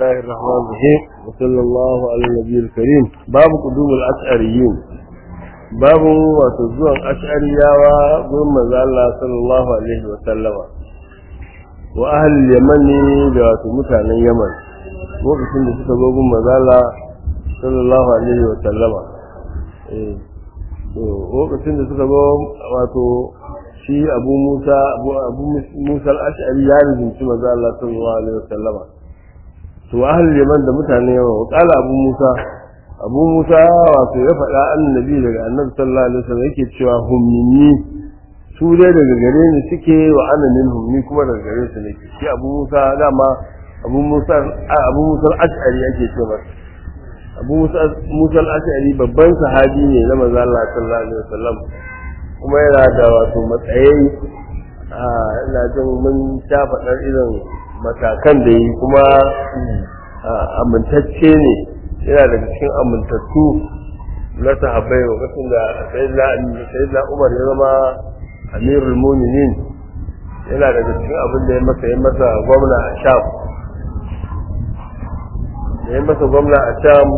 الله الرحمن الرحيم وصلى الله على النبي الكريم باب قدوم الأشعريين باب وتزوى الأشعرية وقوم الله صلى الله عليه وسلم وأهل اليمن ذات متعن اليمن وقت da suka zo gun mazala sallallahu alaihi wa sallama eh to lokacin da suka zo wato shi abu musa abu musa al-ash'ari ya rinci manzo Allah sallallahu alaihi wa sallama to ahlul yaman da mutane yawa wa qala abu musa abu musa wato ya faɗa annabi daga annabi sallallahu alaihi wasallam yake cewa hum minni su dai daga gare ni suke wa ana minhum ni kuma daga gare su nake shi abu musa dama abu musa abu musa al-ash'ari yake cewa abu musa musa al-ash'ari babban sahabi ne na manzo Allah sallallahu alaihi wasallam kuma yana da wato matsayi a ina jin mun ta faɗar irin matakan da yi kuma amintacce ne yana daga cikin amintattu na sahabbai lokacin da sayyidina umar ya zama amirul muminin yana daga cikin abin da ya masa ya masa gwamna a sham da ya masa gwamna a sham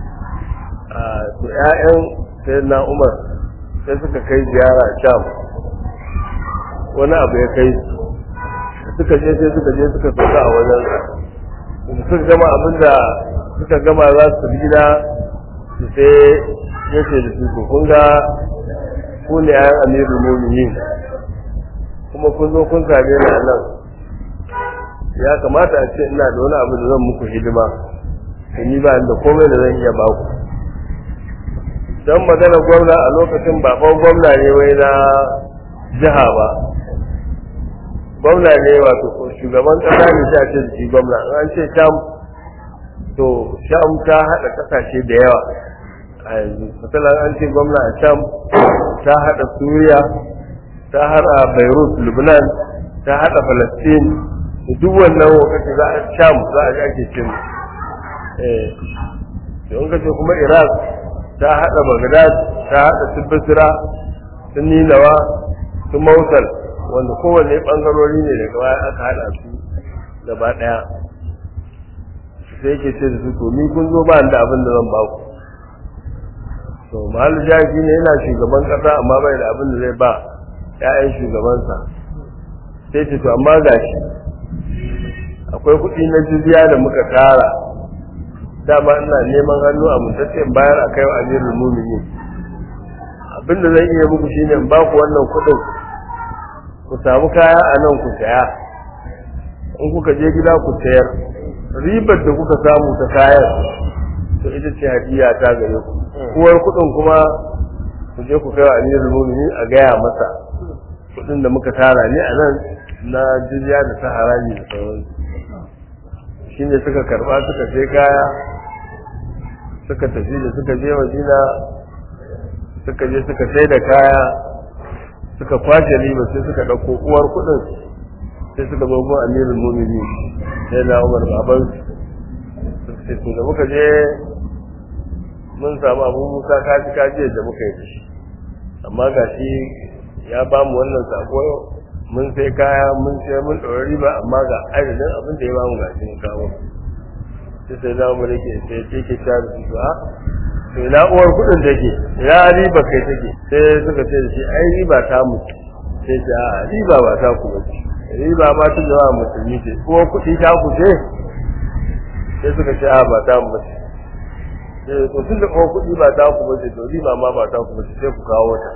a su ƴaƴan sayyidina umar sai suka kai ziyara sham wani abu ya kai suka je sai suka je suka sauka a wajen suka gama abinda suka gama za su gida su sai ya ce da su kun ga ku ne ayan amirul muminin kuma kun zo kun same ni a nan ya kamata a ce ina da wani abu da zan muku hidima ni ba da komai da zan iya ba ku don magana gwamna a lokacin baban gwamna ne wai na jiha ba gwamna ne wato shugaban kasa ne sai a ce shi gwamna an ce sham to sham ta hada kasashe da yawa a yanzu misalan an ce gwamna a sham ta hada suriya ta hada beirut lebanon ta hada palestine duk wannan wakati za a sham za a ake cin eh don kace kuma iraq ta hada bagdad ta hada tibbasira sun ninawa sun mautal wanda kowanne bangarori ne daga baya aka hada su gaba daya sai yake ce da su to ni kun zo ba da abin da zan ba ku to mahallu jahi ne yana shugaban kasa amma bai da abin da zai ba ƴaƴan shugabansa sai ce to amma gashi akwai kuɗi na jizya da muka tara dama ina neman hannu a mutaccen bayar a kai wa amirul muminin abin da zan iya muku shine in ba ku wannan kuɗin ku samu kaya a nan ku saya in kuka je gida ku sayar ribar da kuka samu ta kayan to ita ce hadiya ta gare ku uwar kuɗin kuma ku je ku kai wa amirul mu'minin a gaya masa kuɗin da muka tara ne a nan na jizya da ta haraji da sauransu shine suka karba suka sai kaya suka tafi da suka je madina suka je suka sai da kaya suka kwace riba sai suka ɗauko uwar kuɗin sai suka zo gun amirul mumini sai na umar baban sai su da muka je mun samu abu musa kaji kaji da muka yi da shi amma ga shi ya ba mu wannan sako mun sai kaya mun sai mun ɗaura riba amma ga adadin abin da ya ba mu ga shi kawo sai sai na umar yake sai ce ke ta da su a to ina uwar kudin take ina riba kai take sai suka ce da shi ai riba ta mu sai ce a riba ba ta ku bace riba ba ta jama'a musulmi ce ko kudi ta ku ce sai suka ce a ba ta mu bace sai to tun da ko kudi ba ta ku bace to riba ma ba ta ku bace sai ku kawo ta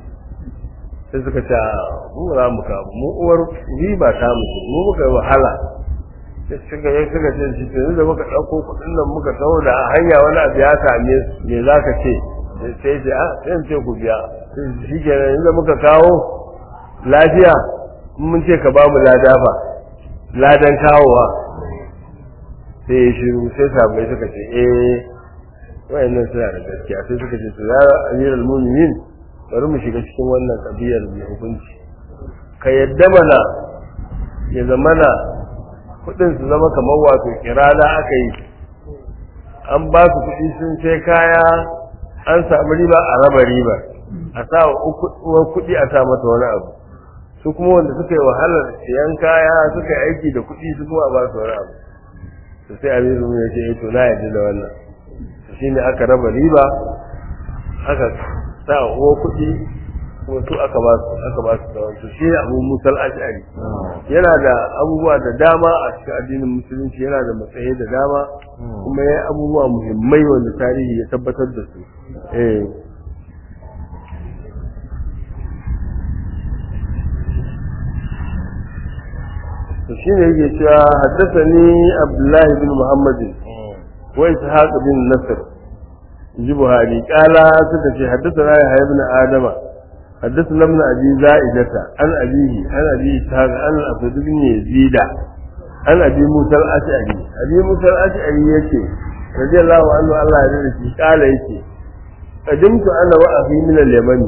sai suka ce mu za mu kawo mu uwar riba ta mu mu muka yi wahala suka yi suka ce shi tuni da muka ɗauko kuɗin nan muka taho da hanya wani abu ya same su me za ka ce sai ce a sai ce ku biya shi kenan inda muka kawo lafiya mun ce ka ba mu lada fa ladan kawowa sai ya shiru sai sabai suka ce eh wayannan suna da gaskiya sai suka ce to ya amiral mu'minin bari mu shiga cikin wannan kabiyar mai hukunci ka yadda mana ya zamana kudin su zama kamar wato kirada aka yi an ba su kudi sun sai kaya an samu riba a raba riba a sa uwar kudi a sa mata wani abu su kuma wanda suka yi wahalar siyan kaya suka yi aiki da kudi su kuma a ba su wani abu to sai amiru ya ce to na yarda da wannan shine aka raba riba aka sa uwa kuɗi kuma su aka ba su aka ba su da wanto shi abu musal ash'ari yana da abubuwa da dama a cikin addinin musulunci yana da matsayi da dama kuma ya abubuwa muhimmai wanda tarihi ya tabbatar da su eh to shine yake cewa haddathani abdullahi bin muhammadin wa ishaq bin nasr ji buhari kala suka ce haddathana ya ibn adama حدثنا ابن ابي زائدة عن ابيه عن ابي اسحاق عن الاسود بن يزيد عن ابي موسى الاشعري ابي موسى الاشعري يكي رضي الله عنه الله يرضى قال يكي قدمت انا واخي من اليمن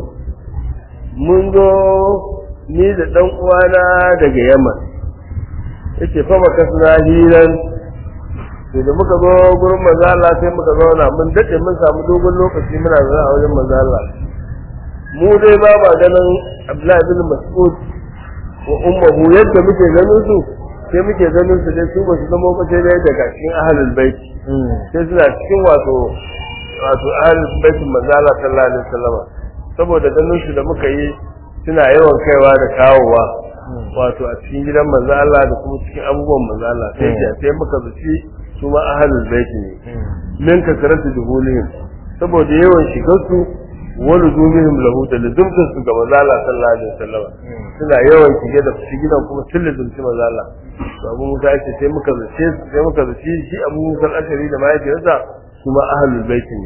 منذ ni da dan uwana daga Yaman yace fa baka suna hiran to da muka zo gurin manzo Allah sai muka zauna mun dade mun samu dogon lokaci muna zauna a wajen manzo Allah mu dai ba ba ganin Abdullahi bin Mas'ud wa ummuhu yadda muke ganin su sai muke ganin su dai su ba su zama ba sai dai daga cikin ahlul bait sai suna cikin wato wato ahlul bait manzo Allah sallallahu alaihi wasallam saboda ganin su da muka yi suna yawan kaiwa da kawowa wato a cikin gidan manzo Allah da kuma cikin abubuwan manzo Allah sai ke sai muka zuci su ma ahlul bait ne min kasaratu duhulihim saboda yawan shigar su wani zumihim lahu da lizumtar su ga manzo Allah sallallahu alaihi wasallam suna yawan shige da su gidan kuma sun lizumci manzo Allah to Abu Musa yace sai muka zace sai muka zace shi Abu Musa al-Ashari da mahaifiyarsa su ma ahlul bait ne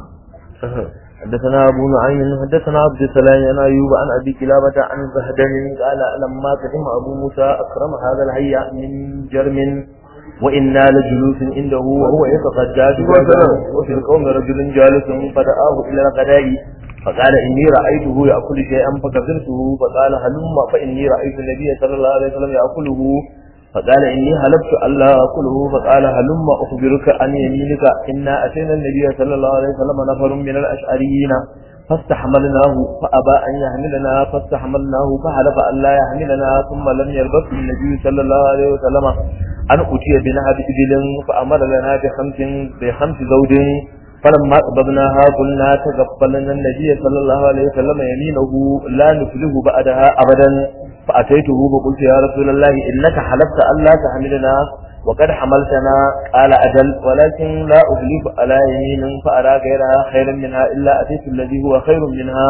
حدثنا أبو نعيم حدثنا عبد السلام عن أيوب عن أبي كلابة عن زهدن قال لما قدم أبو موسى أكرم هذا الهيئة من جرم وإنا لجلوس عنده وهو يتغدى وفي القوم رجل جالس فدعاه إلى الغداء فقال إني رأيته يأكل شيئا فكفرته فقال هلم فإني رأيت النبي صلى الله عليه وسلم يأكله فقال إني هلبت ألا أكله فقال هلم أخبرك عن يمينك إنا أتينا النبي صلى الله عليه وسلم نفر من الأشعريين فاستحملناه فأبى أن يحملنا فاستحملناه فحلف أن لا يحملنا ثم لم يلبث النبي صلى الله عليه وسلم أن أتي بنهب إبل فأمر لنا بخمس بخمس زوج فلما قبضناها قلنا تقبلنا النبي صلى الله عليه وسلم يمينه لا نفله بعدها أبدا فأتيته فقلت يا رسول الله إنك حلفت أن لا تحملنا وقد حملتنا قال أجل ولكن لا أغلب على يمين فأرى غيرها خيرا منها إلا أتيت الذي هو خير منها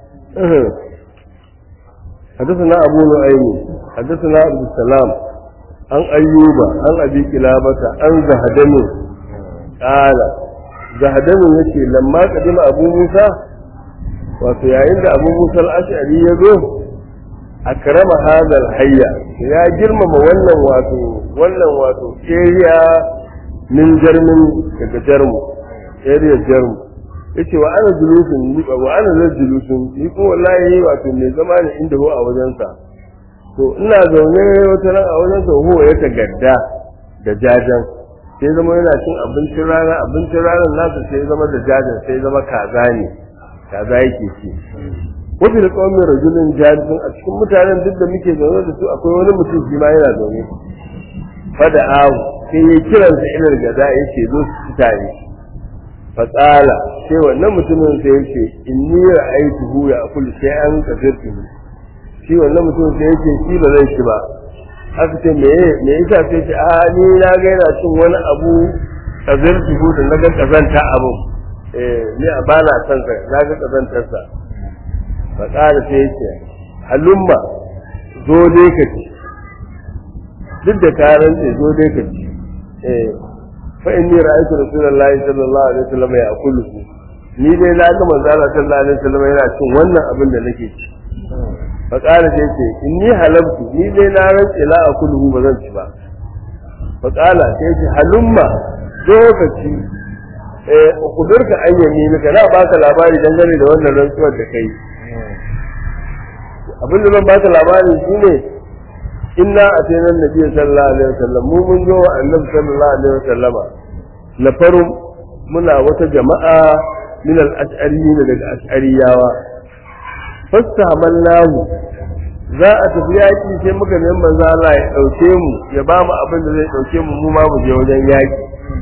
حدثنا أبو نعيم حدثنا عبد السلام عن أيوب عن أبي كلابة عن زهدم قال زهدم يكي لما قدم أبو موسى wato yayin da abu musa al'ashari ya zo a karama hadal hayya ya girmama wannan wato wannan wato area min jarmin daga jarmu area jarmu yace wa ana julusun ni wa ana zan julusun ni ko wallahi wato mai zama ne inda ho a wajensa to ina zaune wata ran a wajensa ho ya tagadda da jajan sai zama yana cin abincin rana abincin ranar nasa sai zama da jajan sai zama kaza ne kaza yake ci wata da kawai mai rajulun jalisun a cikin mutanen duk da muke zaune da su akwai wani mutum shi ma yana zaune fada awu sai ya kiransa ilar gada ya ce zo su tare fatsala sai wannan mutumin sai ya ce in ni ra'aytuhu ya akulu sai an kafirtu shi wannan mutumin sai ya ce shi ba zai ci ba aka ce me me yasa sai ce a ni na ga yana cin wani abu kafirtu da na ga kazanta abun eh ni a bana son sa na ga kazantarsa faƙara sai ya ce halumma zo dai ka ci duk da karan ce zo dai ka ci eh fa inni ra'aytu rasulullahi sallallahu alaihi wasallam ya akulu ni dai na ga manzo Allah sallallahu alaihi wasallam yana cin wannan abin da nake ci faƙara sai ce inni halabtu ni dai na rantse la akulu ba zan ci ba faƙala sai ce halumma zo ka ci eh kudurka an yaminika na baka labari dangane da wannan rantsuwar da kai abin da zan baka labari shine inna atayna annabi sallallahu alaihi wasallam mu mun zo annabi sallallahu alaihi wasallama la faru muna wata jama'a min al-ash'ariyin daga ash'ariyawa fastahamalnahu za a tafi yaƙi sai muka neman manzo Allah ya ɗauke mu ya ba mu abin da zai ɗauke mu mu ma mu je wajen yaƙi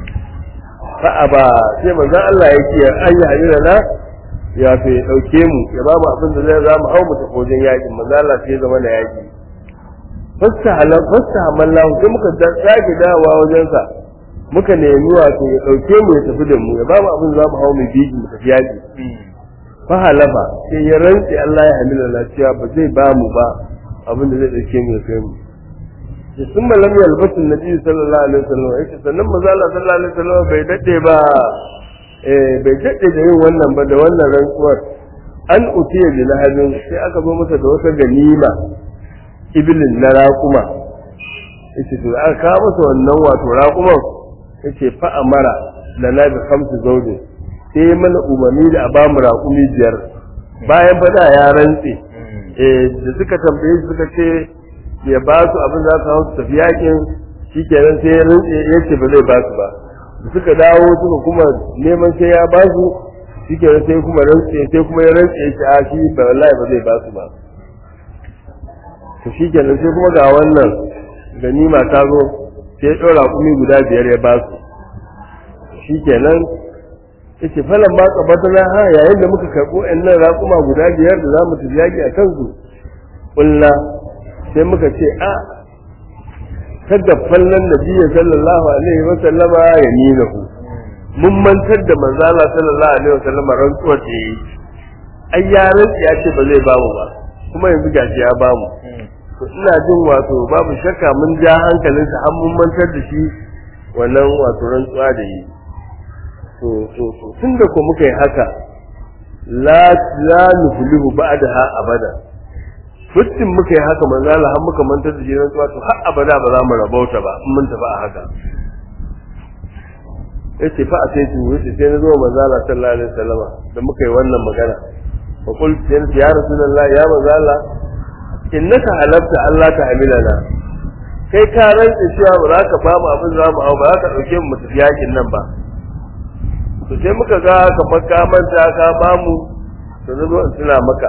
fa aba sai manzo Allah ya ce an yi hadira na ya fi ya ɗauke mu ya ba mu abin da zai za mu hau mu tafi wajen yaƙi manzo Allah sai ya zama da yaƙi fasta halal fasta hamallahu sai muka sake dawowa wajensa muka nemi wato ya ɗauke mu ya tafi da mu ya ba mu abin da za mu hau mu biji mu tafi yaƙi fa halafa sai ya rantsi Allah ya hamila lafiya ba zai ba mu ba abin da zai dauke mu ya kai mu da sun malam ya albasu nabi sallallahu alaihi wasallam yake sannan manzo Allah sallallahu alaihi wasallam bai dade ba eh bai dade da yin wannan ba da wannan rantsuwar an utiya bi lahabin sai aka zo masa da wata ganima ibilin na raƙuma yace to aka kawo masa wannan wato raƙuman yace fa amara lana bi khamsu zawjin sai ya mana umarni da a ba mu raƙumi biyar bayan fada ya rantse eh da suka tambaye shi suka ce ya ba su abin za su hau su tafi yakin shikenan sai ya rantse ya ce ba zai ba su ba da suka dawo suka kuma neman sai ya ba su shikenan sai kuma rantse sai kuma ya rantse ya ce a shi ba wallahi ba zai ba su ba to shikenan sai kuma ga wannan ganima ta zo sai ya ɗora raƙumi guda biyar ya ba su shikenan yace falan ma qabatana ha yayin da muka karbo annan raƙuma guda biyar da zamu tafi yaki a kansu kulla sai muka ce a kada fallan nabiyyi sallallahu alaihi wa sallama yaminahu mun mantar da manzo Allah sallallahu alaihi wa sallama rantsuwa ce ai ya rantsi ya ce ba zai bamu ba kuma yanzu gashi ya bamu to ina jin wato babu shakka mun ja hankalinsa har mun mantar da shi wannan wato rantsuwa da yi to to to tunda ko muka yi haka la la nuflihu ba'daha abada fitin muka yi haka manzo Allah har muka mantar da jiran to har abada ba za mu rabauta ba in mun tafi a haka yace fa sai tu yace sai na zo manzo Allah sallallahu alaihi wasallama da muka yi wannan magana fa qul ya rasulullah ya manzo Allah innaka halafta Allah ta hamilana kai ka rantsa cewa ba za ka ba mu abin za mu hau ba za ka dauke mu tafi yakin nan ba to sai muka ga kamar ka manta ka ba mu to na zo in tuna maka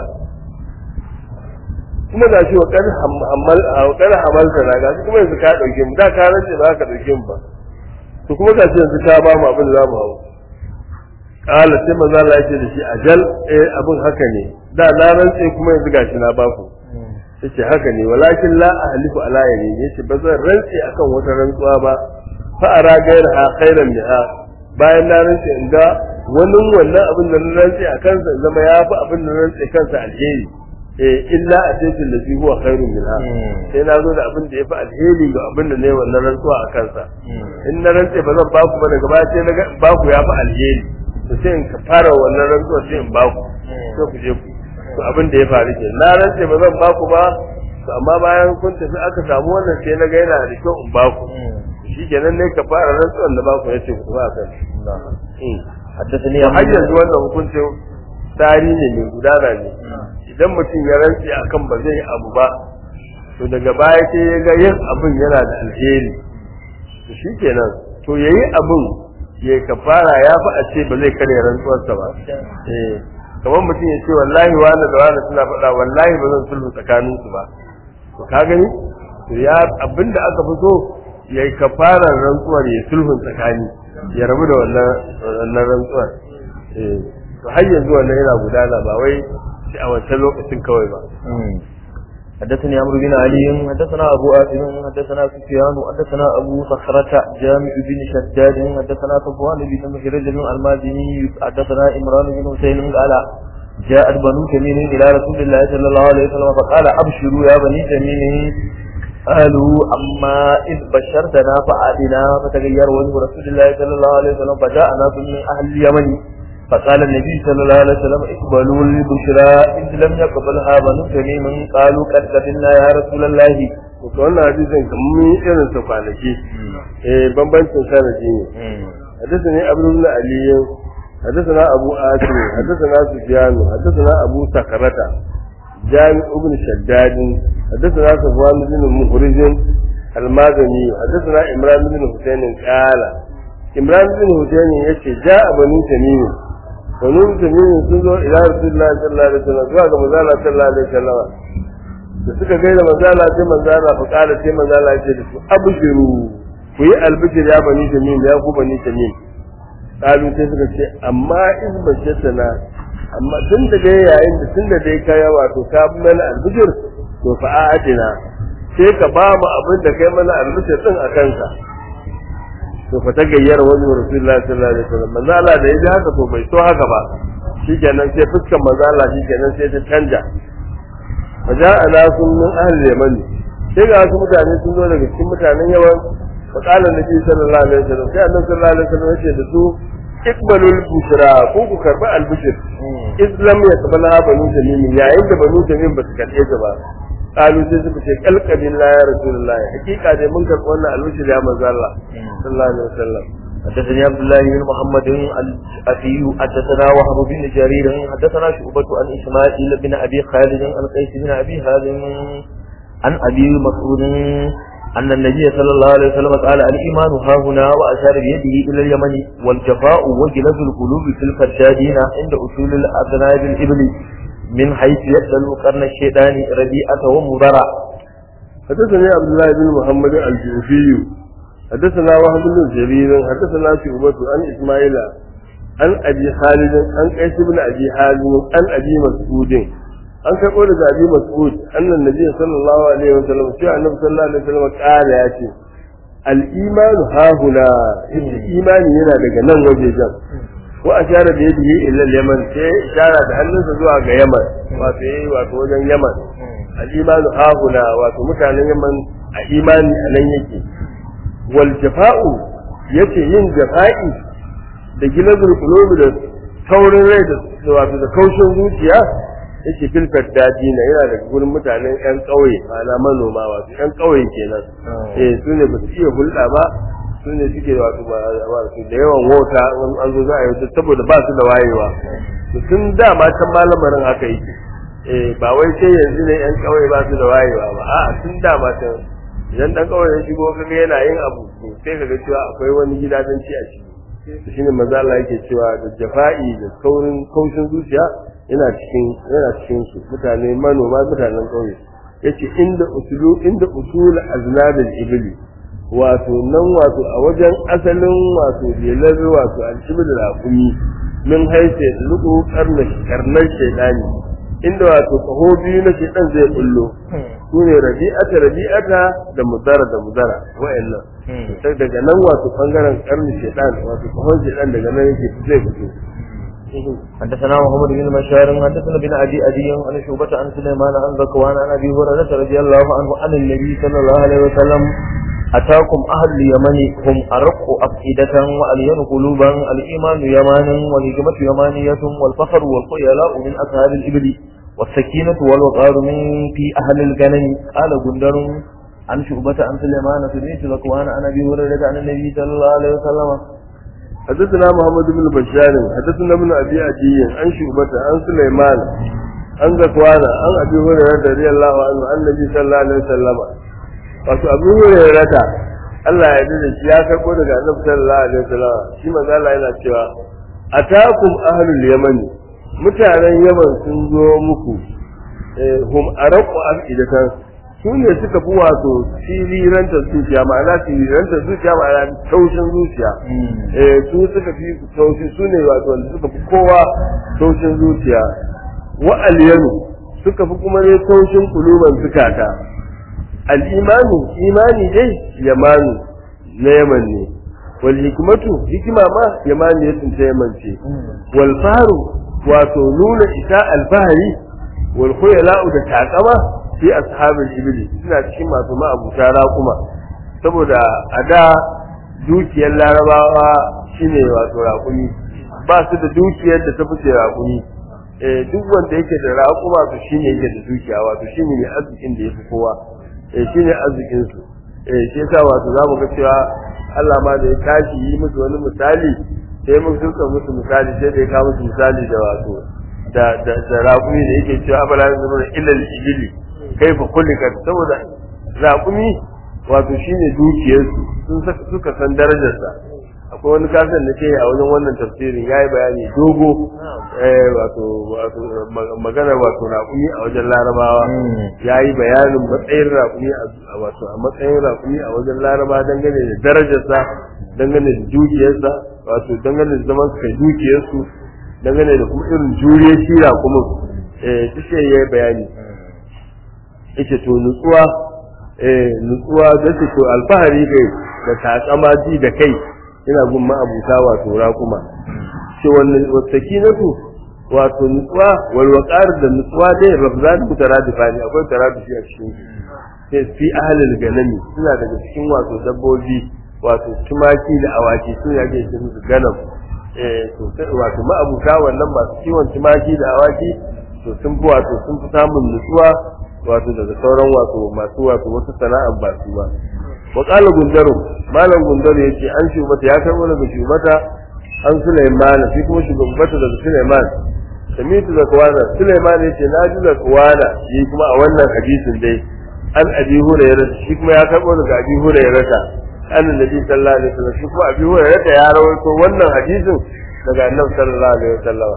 kuma ga shi wa kan hamal wa kan hamal da ga shi kuma yanzu ka dauke mu da ka rantsa ba ka dauke mu ba to kuma ga shi yanzu ka ba mu abin da za mu hau kala sai maza Allah ya ce da shi ajal eh abin haka ne da na rantsa kuma yanzu gashi na ba ku yace haka ne walakin la ahlifu ala yamin yace ba zan rantsi akan wata rantsuwa ba fa ara gaira khairan minha bayan na rantsi in ga wani wannan abin da na rantsi a kansa zama ya fi abin da na rantsi kansa alheri eh illa ataytu allazi huwa khairun minha sai na zo da abin da ya fi alheri ga abin da ne wannan rantsuwa a kansa in na rantsi ba zan baku ba daga baya sai na ga baku ya fi alheri to sai in ka fara wannan rantsuwa sai in baku sai ku je ku to abin da ya faru ke na rantse ba zan baku ba to amma bayan kun tafi aka samu wannan sai na ga yana da kyau in baku shikenan ne ka fara rantsuwan da baku yace ku ba kan حدثني to har yanzu wannan hukuncin tsari ne mai gudana ne idan mutum ya rantse akan ba zai abu ba to daga baya sai ya ga yin abin yana da alheri to shikenan to yayi abin ya kafara ya fi a ce ba zai karya rantsuwarsa ba eh kamar mutum ya ce wallahi wani da wani suna faɗa wallahi ba zan sulhu tsakanin su ba to ka gani to ya abinda aka fi so ya yi kafarar rantsuwar ya sulhun tsakani ya rabu da wannan wannan rantsuwar eh to har yanzu wannan yana gudana ba wai shi a wancan lokacin kawai ba حدثني عمرو بن علي حدثنا ابو آسم حدثنا سفيان حدثنا ابو صخرة جامع بن شداد حدثنا صفوان بن مخرج المازني حدثنا عمران بن حسين قال جاءت بنو تميم الى رسول الله صلى الله عليه وسلم فقال ابشروا يا بني تميم قالوا اما اذ بشرتنا فعادنا فتغير وجه رسول الله صلى الله عليه وسلم فجاء ناس من اهل اليمن فقال النبي صلى الله عليه وسلم اقبلوا البشرى إذ لم يقبلها بنو تميم قالوا قد قبلنا يا رسول الله to wannan hadisin kamar mun yi irin sa kwanaki eh bambancin sanadi ne حدثني أبو بن علي حدثنا أبو آسم حدثنا سفيان حدثنا أبو سكرة جامع بن شداد حدثنا صفوان بن مخرج المازني حدثنا إمران بن حسين قال إمران بن حسين يشي جاء بنو تميم banu tamimin sun zo ila rasulullahi sallallahu alaihi wasallam zuwa ga manzo sallallahu alaihi wasallam da suka gaida manzala sai manzala fa kala sai manzala ce da su abshiru ku yi albishir ya bani tamim ya ku bani tamim kalu sai suka ce amma in bashatana amma tun da dai yayin da tun da dai kaya wato ka mana albishir to fa a'atina sai ka ba mu abin da kai mana albishir din a kanka to fa ta gayyar wani rasulullahi sallallahu alaihi wasallam manzo Allah da yaji haka to bai so haka ba shikenan sai fuskan manzo Allah shikenan sai ta canja faja'a nasun min ahli yaman sai ga wasu mutane sun zo daga cikin mutanen yawan fa qala nabi sallallahu alaihi wasallam sai annabi sallallahu alaihi wasallam ya ce da su ikbalul bushra ko ku karbi albishir islam ya kabala banu tamim yayin da banu tamim ba su karbe ta ba qalu sai suka ce kalqabil la ya rasulullah hakika dai mun karbi wannan albishir ya manzo Allah sallallahu alaihi wasallam حدثني عبد الله بن محمد الأفي حدثنا وهب بن جرير حدثنا شعبة عن إسماعيل بن أبي خالد عن قيس بن أبي هازم عن أبي مسعود أن النبي صلى الله عليه وسلم قال الإيمان ها هنا وأشار بيده إلى اليمن والجفاء وجلد القلوب في الفجاجين عند أصول الأذناب الإبل من حيث يسأل قرن الشيطان رديئة ومضرع حدثني عبد الله بن محمد الجوفي حدثنا وهب بن جرير حدثنا شعبة عن إسماعيل عن أبي خالد عن قيس بن أبي حازم عن أبي مسعود an karɓo daga abi mas'ud annan nabi sallallahu alaihi wasallam sai annabi sallallahu alaihi wasallam kala ya ce al imanu hahuna yace imani yana daga nan wajejen wa ashara da yadihi illa yaman sai ishara da hannunsa zuwa ga yaman wato yayi wato wajen yaman al imanu hahuna wato mutanen yaman a imani a nan yake wal jafa'u yace yin jafa'i da gilazul qulubi da taurin rai da wato da kaushin zuciya yake filfar daji na yana daga gurin mutanen yan ƙauye ma'ana manoma wato yan ƙauye kenan eh su ne ba su iya hulɗa ba su ne suke wato wato da yawan wota an zo za a yi saboda ba su da wayewa to tun dama can malamarin haka yake eh ba wai sai yanzu ne yan ƙauye ba su da wayewa ba a'a tun dama can idan dan ƙauye ya shigo kaga yana yin abu to sai kaga cewa akwai wani gidajenci a ciki shine maza Allah yake cewa da jafa'i da kaurin kaushin zuciya yana cikin yana cikin su mutane manoma mutanen ƙauye yace inda usulu inda usul aznabil ibli wato nan wato a wajen asalin wato jelar wato al-ibl raqumi min haice luku karna karnar shaydani inda wato kaho biyu na shaydan zai bullo sune rabi'ata rabi'ata da mudara da mudara wa'annan sai daga nan wato bangaren karni shaydan wato kahon shaydan daga nan yake zai fito حدثنا محمد بن بشار حدثنا بن ابي ادي عن شعبة عن سليمان عن ذكوان عن ابي هريرة رضي الله عنه عن النبي صلى الله عليه وسلم أتاكم أهل اليمن هم أرق أفئدة وألين قلوبا الإيمان يمان والهجمة يمانية والفخر والخيلاء من أصحاب الإبل والسكينة والوقار من في أهل الغنم قال جندر عن شعبة عن سليمان سمعت ذكوان عن أبي هريرة عن النبي صلى الله عليه وسلم حدثنا محمد بن بشار حدثنا ابن ابي عدي عن شعبة عن سليمان عن ذكوان عن ابي هريرة رضي الله عنه عن النبي صلى الله عليه وسلم wato abu hurairah da Allah ya yarda da shi ya karbo daga Annabi sallallahu alaihi wasallam shi manzo Allah yana cewa atakum ahlul yaman mutanen yaman sun zo muku eh hum araqu afidatan su ne suka fi wato siriranta zuciya ma'ana siriranta zuciya ma'ana taushin zuciya eh su suka fi taushi su ne wato wanda suka fi kowa taushin zuciya wa alyanu suka fi kuma ne taushin kuluban zukata al'imanu imani dai yamanu na yaman ne wal hikmatu hikima ma yamani ya tsinta yaman ce wal faru wato nuna isa alfahari wal khuyala'u da takama fi ashabul ibli suna cikin masu ma'abuta raƙuma saboda a da dukiyar larabawa shine wato raƙumi ba su da dukiyar da ta fice raƙumi eh duk wanda yake da raƙuma to shine yake da dukiya wato shine mai arzikin da yafi kowa eh shine arzikin su eh shi yasa wato zamu ga cewa Allah ma da ya tashi yi musu wani misali sai mun suka musu misali sai da ya kawo musu misali da wato da da da raƙumi da yake cewa abala yanzu da ilal ibili kaifa kulika saboda raƙumi wato shine dukiyar su sun saka suka san darajar sa akwai wani kasar da ke a wajen wannan tafsirin yayi bayani dogo eh wato wato ma- maganar wato raƙumi a wajen larabawa yayi bayanin matsayin raƙumi a wato a matsayin raƙumi a wajen larabawa dangane da darajarsa dangane da dukiyarsa wato dangane da zaman su kai dukiyarsu dangane da kuma irin juriyar shi raƙumin eh duk sai yayi bayani yace to nutsuwa eh nutsuwa da ce to alfahari kai da takama ji da kai ina gun ma'abuta wato raƙuma ce wannan wasakinatu wato nutsuwa wal waqar da nutsuwa dai rafzan mutaradifa ne akwai taradifi a cikin su sai fi ahlul ganami suna daga cikin wato dabbobi wato tumaki da awaki su ya ke cikin su ganam eh to sai wato ma'abuta wannan masu kiwon tumaki da awaki to sun fi wato sun fi samun nutsuwa wato daga sauran wato masu wato wasu sana'ar ba su ba wa qala gundaru malam gundaru yace an shubata ya karbo daga shubata an Sulaiman shi kuma shugabata daga Sulaiman samitu da kawana Sulaiman yace na ji da kawana shi kuma a wannan hadisin dai an abi hurairah shi kuma ya karbo daga abi hurairah an nabi sallallahu alaihi wasallam shi kuma abi hurairah ya rawaito wannan hadisin daga annabi sallallahu alaihi wasallam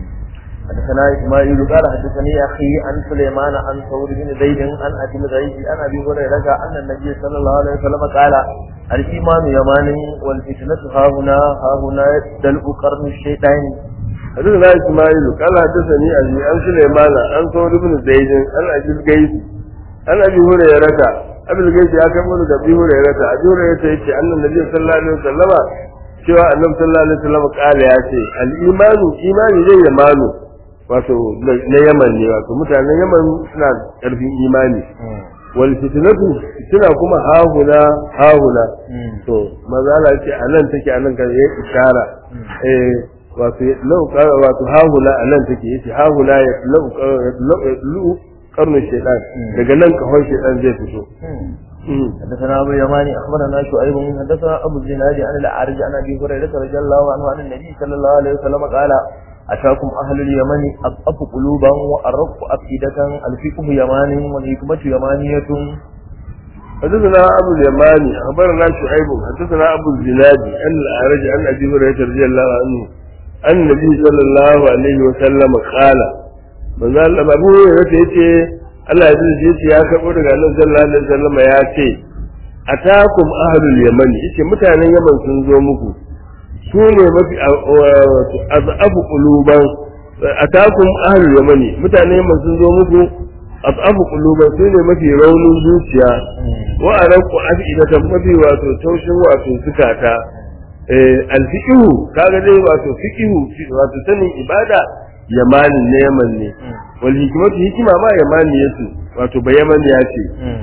حدثنا اسماعيل قال حدثني اخي عن سليمان عن ثور بن زيد عن ابي زيد عن ابي هريره ان النبي صلى الله عليه وسلم قال الايمان يمان والفتنه ها هنا ها هنا دلء قرن الشيطان حدثنا اسماعيل قال حدثني ابي عن سليمان عن ثور بن زيد عن ابي القيس عن ابي هريره ابي القيس يا كم من ابي هريره ابي هريره yace annan nabi sallallahu alaihi wasallama cewa annabi sallallahu alaihi wasallam kala ya ce al-imanu imani zai yamanu wato na yaman ne wato mutanen yaman suna karfin imani wal fitnatu suna kuma hahuna hahuna to mazala ce anan take anan kan yayi ishara eh wato lau wato hahuna anan take yace hahuna ya lau lau karnu shaytan daga nan kahon shaytan zai fito حدثنا ابو اليماني اخبرنا شعيب حدثنا ابو الزناد عن الاعرج عن ابي هريره رضي الله عنه عن النبي صلى الله عليه وسلم قال أتاكم أهل اليمن أضعف قلوبا وأرق أفئدة الفقه يمان والحكمة يمانية حدثنا أبو اليماني أخبرنا شعيب حدثنا أبو الزناد عن الأعرج عن أبي هريرة رضي الله عنه أن النبي صلى الله عليه وسلم قال من قال أبو هريرة يتي Allah ya dace yace ya karbo daga Annabi sallallahu alaihi wasallam ya ce atakum ahlul yaman yace mutanen Yaman sun zo muku su ne mafi azabu quluban atakum ahlul yamani mutanen Yaman sun zo muku azabu quluban su ne mafi raunin zuciya wa araqu afidatan mafi wato taushin wato zukata eh alfiqhu kaga dai wato fiqhu wato sanin ibada yamanin ne yaman ne wal hikmatu hikima ma yamani yace wato ba yaman ya ce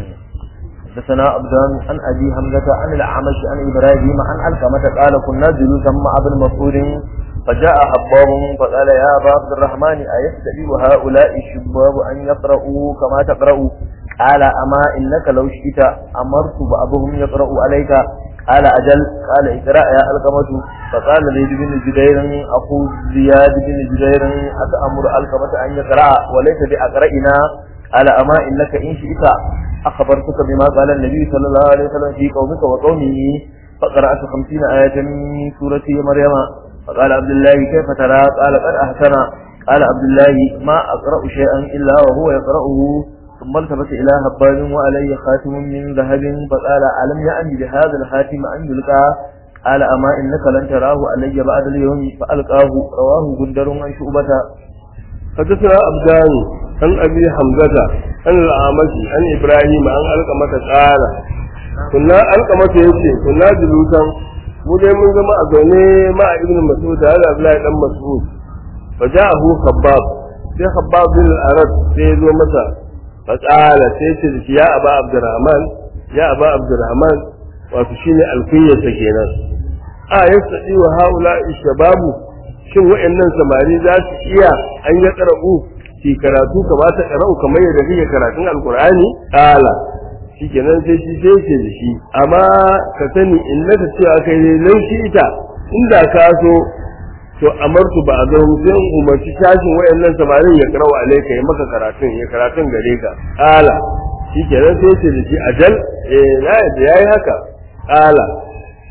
حدثنا عبدان عن ابي حمزه عن الاعمش عن ابراهيم عن علقمه قال كنا جلوسا مع ابن مسعود فجاء حباب فقال يا ابا عبد الرحمن ايستدي هؤلاء الشباب ان يقرؤوا كما تقرأ قال اما انك لو شئت امرت بعضهم يقرأ عليك قال اجل قال اقرا يا علقمه فقال زيد بن جبير اخو زياد بن جبير اتامر علقمه ان يقرا وليس باقرئنا قال اما انك ان شئت أخبرتك بما قال النبي صلى الله عليه وسلم في قومك وقومه فقرأت خمسين آية من سورة مريم فقال عبد الله كيف ترى قال قد أحسن قال عبد الله ما أقرأ شيئا إلا وهو يقرأه ثم التفت إلى هبان وعليه خاتم من ذهب فقال ألم يعني بهذا الخاتم أن يلقى قال أما إنك لن تراه علي بعد اليوم فألقاه رواه جندر عن شعبة حدثنا أبدان عن أبي حمزة عن الأعمش عن إبراهيم عن ألقمة قال كنا ألقمة يتي كنا جلوسا mu dai mun zama a zaune ma a ibn mas'ud da Abdullahi dan mas'ud fa ja'ahu khabbab sai khabbab bin al-arad sai ya zo masa fa qala sai ce shi ya aba abdurrahman ya aba abdurrahman wato shine alkunyarsa kenan a yastadi wa haula shababu shin wa'annan samari za su iya an ya qara'u ki karatu kamata qara'u kamar yadda kake karatun alqur'ani qala shikenan sai shi sai ce da shi amma ka sani in na ta cewa kai ne nan shi ita inda ka so to amartu ba a zo sai in umarci tashin wayannan samarin ya karawa alaika ya maka karatun ya karatun gare ka qala shikenan sai ce da shi ajal eh na yadda yayi haka qala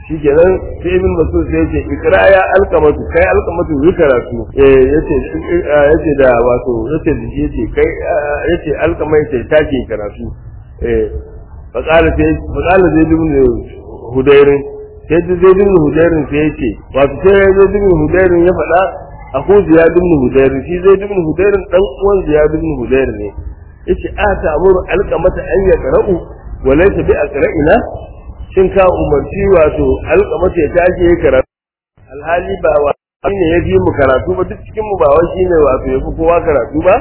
shi kenan sai ibn masud sai yace ikra ya alqamatu kai alqamatu yi karatu eh yace yace da wato yace da shi yace kai yace alqamai sai take karatu eh faqala sai faqala zai ibn hudairin sai zai ibn hudairin sai yace wato sai zai ibn hudairin ya faɗa aku ziyad ibn hudairin shi zai ibn hudairin dan uwan ziyad ibn hudairin ne yace a ta'muru alqamata an yaqra'u wa laysa bi aqra'ina shin ka umarci wato alƙamata ya tashi ya karatu alhali ba wa ne ya fi mu karatu ba duk cikin mu ba wa shine wato ya fi kowa karatu ba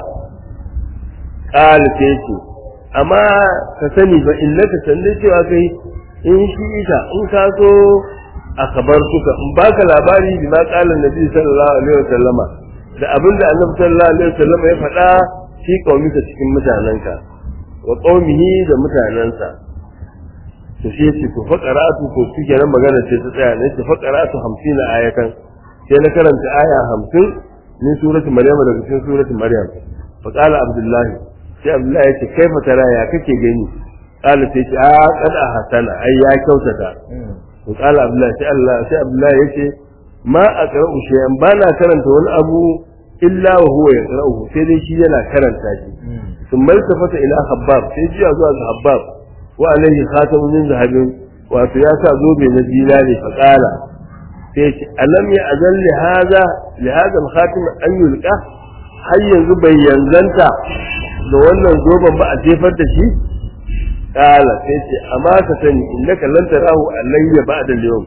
qala sai ce amma ka sani ba illaka sanda cewa kai in shi ita in ka so a kabar suka in baka labari bi ma qala nabi sallallahu alaihi wasallama da abinda annabi sallallahu alaihi wasallama ya faɗa shi kaumika cikin mutanenka wa qaumihi da mutanensa to shi yace to faqaratu ko kike nan magana ce ta tsaya ne to faqaratu 50 ayatan sai na karanta aya 50 min surati maryam daga cikin surati maryam fa qala abdullahi sai abdullahi yace kaifa tara ya kake gani qala sai ce a qad hasana ai ya kyautata to qala abdullahi sai Allah sai abdullahi yace ma aqra'u shay'an bana karanta wani abu illa wa huwa yaqra'uhu sai dai shi yana karanta shi ثم التفت الى خباب sai jiya zuwa ga habbab wa alaihi khatamu min zahabin wato ya sa zobe na zinare fa qala sai ce alam ya azal li hada li hada al-khatim an yulqa har yanzu bai yanzanta da wannan zoben ba a jefar da shi qala sai ce amma ka sani innaka lan tarahu alayya ba'da al-yawm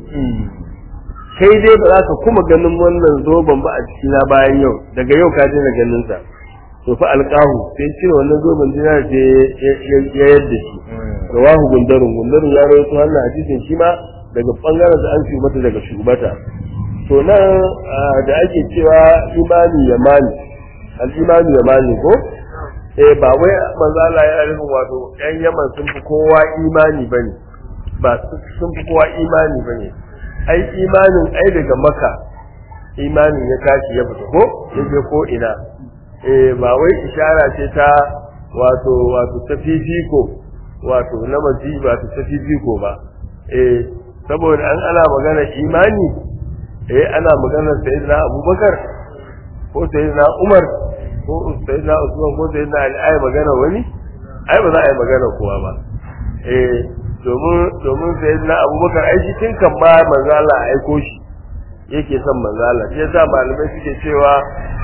kai dai ba za ka kuma ganin wannan zoben ba a cikina bayan yau daga yau ka daina ganin sa to fa alqahu sai cire wannan zoben dinar ce ya yadda shi rawahu gundarun gundarun ya rawaito wannan hadisin shi ma daga bangaren da an mata daga shugabata to nan da ake cewa imani yamani al-imani yamani ko eh ba wai manzo Allah ya rufin wato yan Yaman sun fi kowa imani bane ba sun fi kowa imani bane ai imanin ai daga maka imanin ya tashi ya fita ko ya je ko ina eh ba wai ishara ce ta wato wato ta fifiko wato na maji wato ta fifiko ba eh saboda an ana magana imani eh ana magana sayyidina Abubakar ko sayyidina Umar ko sayyidina Usman ko sayyidina Ali ai magana wani ai ba za a yi magana kowa ba eh domin domin sayyidina Abubakar ai shi tun kan ba manzo Allah aiko shi yake son manzo Allah shi yasa malamai suke cewa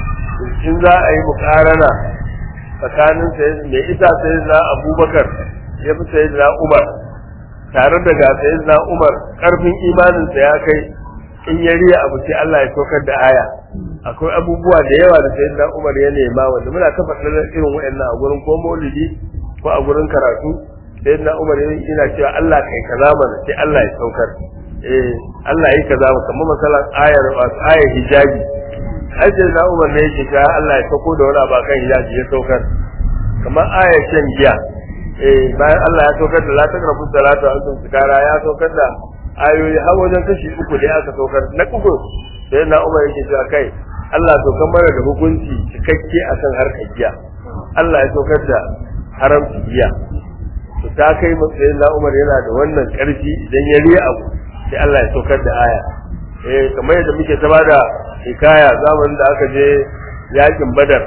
in za a yi mukarana tsakanin mai ita sai na abubakar ya fi sai na umar tare da ga sai na umar karfin imaninsa ya kai in ya riya abu sai Allah ya saukar da aya akwai abubuwa da yawa da sai na umar ya nema wanda muna ta faɗa irin waɗannan a gurin ko maulidi ko a gurin karatu sai na umar yana cewa Allah kai kaza mana sai Allah ya saukar eh Allah yi kaza kamar masalan ayar wasu ayar hijabi ai sai na umar ne yake ga Allah ya sauko da wani abakan hijabi ya saukar kamar ayar shan giya eh bayan Allah ya saukar da la taqrabu salata wa antum sukara ya saukar da ayoyi har wajen kashi uku da aka saukar na uku sai na umar yake cewa kai Allah saukar mana da hukunci cikakke akan harkar giya Allah ya saukar da haramci giya to ta kai matsayin na umar yana da wannan karfi idan ya riya abu sai Allah ya saukar da aya eh kamar yadda muke ta bada hikaya zamanin da aka je yakin badar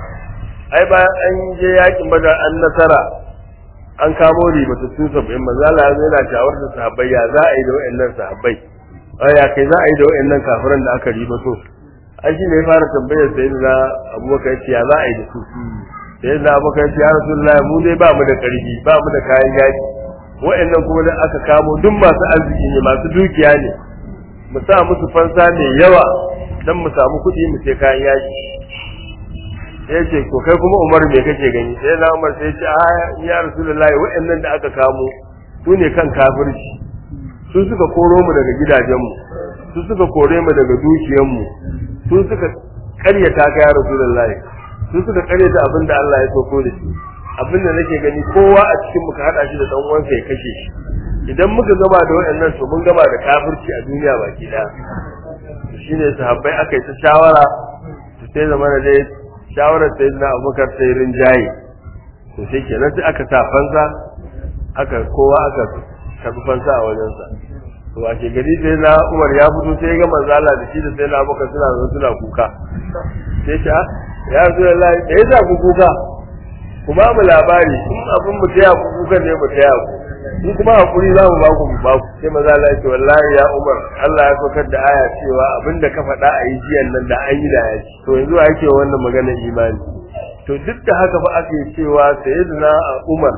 ai bayan an je yakin badar an nasara an kamo ribatattun sabbin manzala ya yana shawar da sahabbai ya za a yi da wa'annan sahabbai ya kai za a yi da wa'annan kafiran da aka ribato ai shi ne ya fara tambayar sai da abubakar ya ce ya za a yi da su sai da abubakar ya ce ya rasulullahi mu dai ba mu da karfi ba mu da kayan yaki wa'annan kuma da aka kamo duk masu arziki ne masu dukiya ne mu sa musu fansa mai yawa dan mu samu kuɗi mu sai kayan yaki sai ce to kai kuma Umar me kake gani sai na Umar sai ce a ya Rasulullahi wa'annan da aka kamo su ne kan kafirci su suka koro mu daga gidajenmu su suka kore mu daga dukiyanmu su suka karyata ka ya Rasulullahi su suka karyata abin da Allah ya soko da shi abin da nake gani kowa a cikin mu ka hada shi da dan uwansa ya kashe shi idan muka gama da waɗannan to mun gama da kafirci a duniya baki daya shine sahabbai aka yi ta shawara su sai zama da dai shawarar sai na abubakar sai rinjaye to sai kenan sai aka sa fansa aka kowa aka karbi fansa a wajensa to a ke gari sai na Umar ya fito sai ya ga manzo Allah da shi da sai na Abubakar suna zo suna kuka sai ta ya Rasulullahi da yasa ku kuka ku ba mu labari in abin mu taya ku kuka ne mu taya ku in kuma hakuri za mu ba ku mu ba ku sai manzo Allah ya ce wallahi ya Umar Allah ya saukar da aya cewa abinda ka faɗa a yi jiyan nan da an yi da ya to yanzu ake wannan magana imani to duk da haka fa ake cewa sayyidina Umar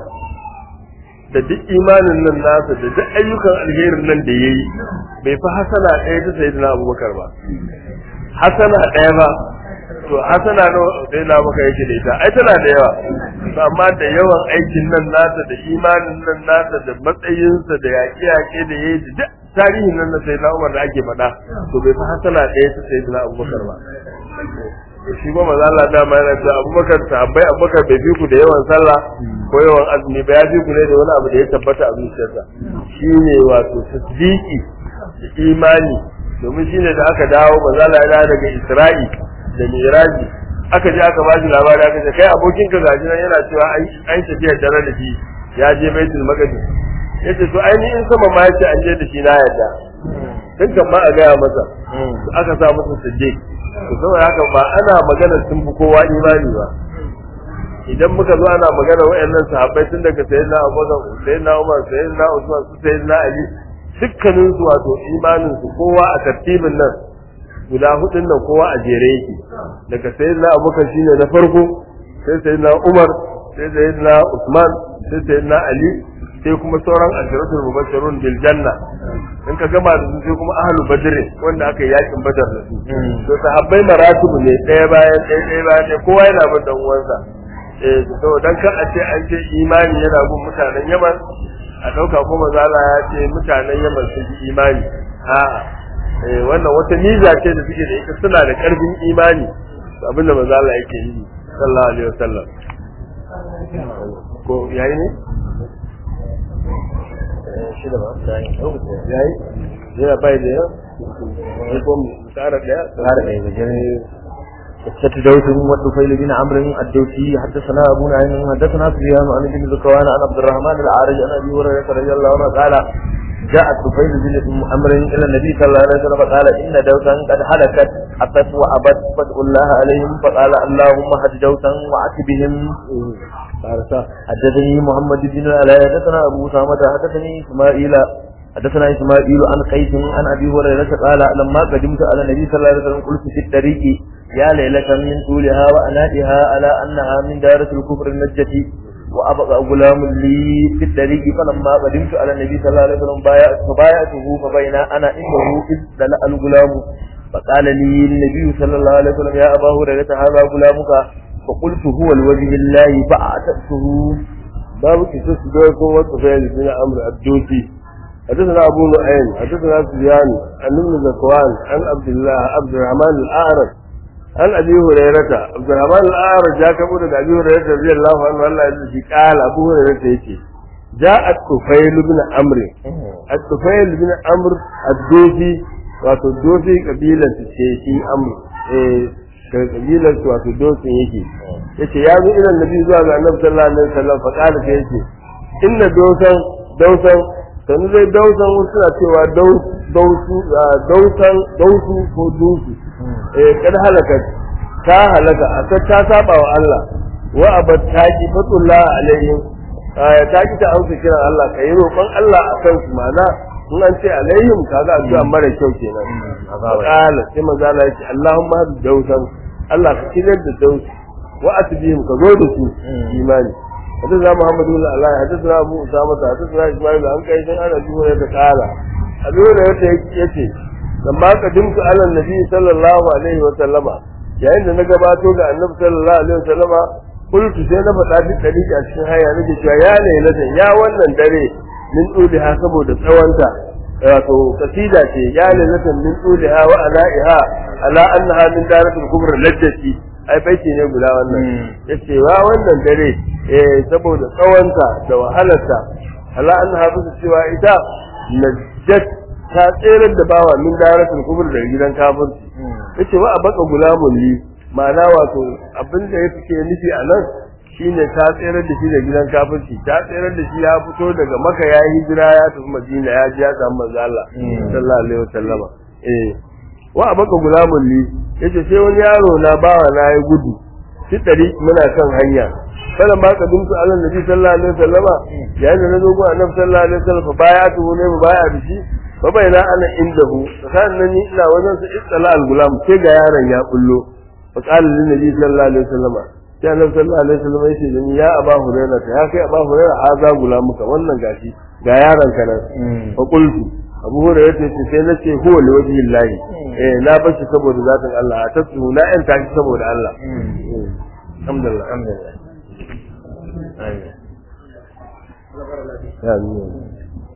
da duk imanin nan nasa da duk ayyukan alherin nan da yayi bai fi hasana ɗaya ta sayyidina Abubakar ba hasana ɗaya ba to hasana no dai na maka yake da ita ai tana da yawa to amma da yawan aikin nan nasa da imanin nan nasa da matsayinsa da yaƙe yaƙe da yayi da duk tarihin nan na sayyidina Umar da ake faɗa to bai fi hasana ɗaya ta sayyidina Abubakar ba shi ba maza Allah dama yana cewa Abubakar sahabbai Abubakar bai fi ku da yawan sallah ko yawan azumi ba ya fi ku ne da wani abu da ya tabbata a zuciyarsa shine wato tasdiki da imani domin shine da aka dawo maza Allah ya dawo daga Isra'i da Miraji aka je aka bashi labari aka ce kai abokin ka gaji nan yana cewa an tafiya tare da shi ya je Baitul Maqdis yace to ainihin sama ma yace an je da shi na yadda tun kan ma a gaya masa aka sa masa siddiq to saboda haka ba ana magana sun fi kowa imani ba idan muka zo ana magana wayannan sahabbai tun daga sayyidina Abubakar sayyidina Umar sayyidina Usman su sayyidina Ali dukkanin su wato imanin su kowa a tartibin nan guda hudun nan kowa a jere yake daga sayyidina Abubakar shine na farko sai sayyidina Umar sai sayyidina Usman sai sayyidina Ali sai kuma sauran ashiratul mubashirun bil janna in ka gama da su sai kuma ahlu badr wanda aka yi yakin badar da su to sahabbai maratibu ne ɗaya bayan ɗaya ɗaya bayan ɗaya kowa yana bin dan uwansa eh to dan kan a ce an ce imani yana bin mutanen Yaman a dauka kuma zala ya ce mutanen Yaman sun yi imani a'a eh wannan wata niza ce da suke da ita suna da karfin imani abinda manzo Allah yake yi sallallahu alaihi wasallam ko yayi ne shida ba yayi yana bai da yawa wani ko tsara daya tsara daya ga jere قصة دوس والطفيل بن عمرو الدوسي حدثنا أبو نعيم حدثنا سفيان عن ابن ذكوان عن عبد الرحمن العارج عن أبي هريرة رضي الله عنه قال جاء الطفيل بن عمرو إلى النبي صلى الله عليه وسلم فقال إن دوسا قد هلكت أتت وأبت فادعوا الله عليهم فقال اللهم هد دوسا وأت بهم حدثني محمد بن العلاء حدثنا ابو اسامه حدثني اسماعيل حدثنا اسماعيل عن قيس عن ابي هريره قال لما قدمت على النبي صلى الله عليه وسلم قلت في الطريق يا ليلة من طولها وأنائها على أنها من دارة الكفر النجة وأبقى غلام لي في الطريق فلما قدمت على النبي صلى الله عليه وسلم فبايعته فبين أنا عنده إذ دلأ الغلام فقال لي النبي صلى الله عليه وسلم يا أبا هريرة هذا غلامك فقلت هو الوجه الله فأعتقته باب كسوس دوكو والطفيل بن عمرو الدوسي حدثنا أبو نعيم حدثنا سفيان عن ابن زكوان عن عبد الله عبد الرحمن الأعرج عن أبي هريرة عبد الرحمن الأعرج جاء كبر أبي هريرة رضي الله عنه الله يجزي قال أبو هريرة يجي جاء الطفيل بن عمرو الطفيل بن عمرو الدوسي wato dosi kabilar su ce shi amru eh daga kabilar su wato dosin yake yace ya zo irin nabi zuwa ga annabi sallallahu alaihi wasallam fa kana sai yace inna dosan dausan sanu dai dausan wasu suna cewa dausu dausan dausu ko dusu eh kad halaka ta halaka aka ta saba wa Allah wa abat taqi fatullah alaihim ta ki ta auka kiran Allah kai roƙon Allah akan su mana in an ce alaihim kaga addu'a mara kyau kenan qala sai manzo Allah ya ce Allahumma dausan Allah ka kirar da dausu wa atbihim ka zo da su imani حدثنا محمد بن الله حدثنا ابو اسامه حدثنا اسماعيل عن قيس عن ابي هريره قال ابي هريره yace lamma qadimtu ala nabi sallallahu alaihi wa sallama yayin da na gabato ga annabi sallallahu alaihi wa sallama kultu sai na faɗa duk dalili a cikin haya nake cewa ya lailata ya wannan dare min duliha saboda tsawonta wato kasida ce ya lailata min duliha wa alaiha ala annaha min daratul kubra lajjati ai baiti ne guda wannan yace wa wannan dare eh saboda tsawonta da wahalarta ala annaha bisa cewa ita najjat ta tsere da bawa min daratul kubra daga gidan kafirci yace wa abaka gulamun li ma'ana wato abin da ya fice nufi a nan shine ta tsere da shi da gidan kafirci ta tsere da shi ya fito daga maka ya yi hijira ya tafi madina ya ji ya samu manzo Allah sallallahu alaihi wasallama eh wa abaka gulamun li yace sai wani yaro na bawa na ya gudu shi dari muna kan hanya falan ba ka dumtu Allah nabi sallallahu alaihi wasallama yayin da na zo ga annabi sallallahu alaihi wasallam fa baya tu ne mu baya da shi fa baina ana indahu sannan ni ina wajen sa istala al gulam sai ga yaron ya bullo fa qala lin nabi sallallahu alaihi wasallama sai annabi sallallahu alaihi wasallam ya ce ni ya aba hurairah ya kai aba hurairah haza gulamuka wannan gashi ga yaron ka nan fa qultu abu hurairah ya ce sai na ce huwa li wajhi llahi eh na bashi saboda zatin Allah a tasu na yan tashi saboda Allah alhamdulillah alhamdulillah amin